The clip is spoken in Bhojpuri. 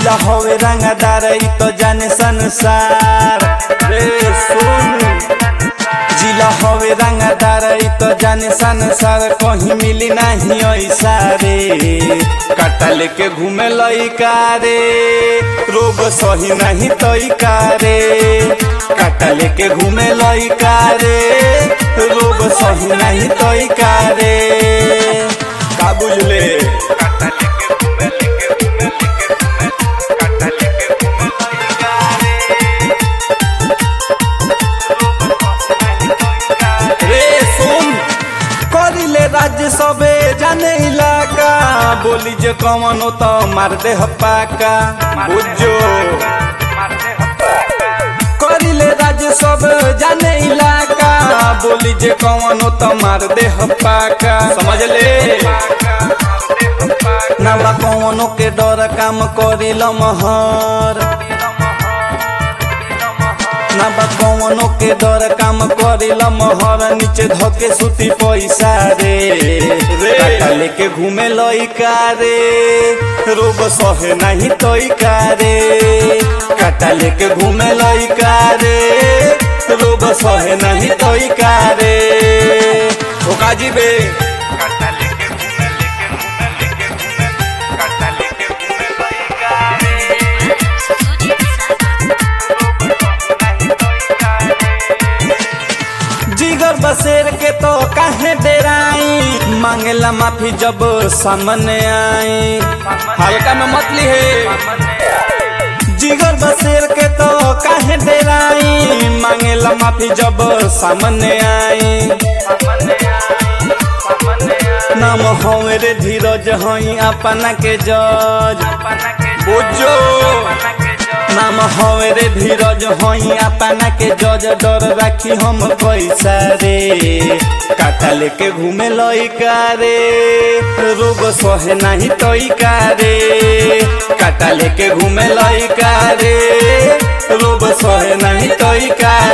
जिला होवे रंगदार ई तो जाने संसार रे सुन जिला होवे रंगदार ई तो जाने संसार कहीं मिली नहीं ऐसा रे काटा लेके घूमे लइका रे रोग सही नहीं तइका रे काटा लेके घूमे लइका रे रोग सही नहीं तइका रे का बुझले रे सुन करिले राज्य सबे जाने इलाका बोली जे कौन हो तो मार दे हपाका बुझो करिले राज्य सब जाने इलाका बोली जे कौन हो तो मार दे हपाका समझ ले ना कौनो के डर काम करिल महर ना बा कौनो के डर काम करिल महर नीचे धके सुती पैसा रे रे लेके घूमे लइका रे रोग सहे नहीं तइका रे काटा लेके घूमे लइका रे रोग सहे नहीं तइका रे ओ काजी बे जिगर बसेर के तो काहे डेराई मांगेला माफी जब सामने आई हल्का में मत ली है जिगर बसेर के तो काहे डेराई मांगेला माफी जब सामने आई नाम हवे रे धीरज हई अपना के जज बुझो नाम हवे रे धीरज हई अपना के जज डर राखी हम पैसा रे काटा लेके घूमे लइका रे रोग सहे नहीं तइका रे काटा लेके घूमे लइका रे रोग सहे नहीं तइका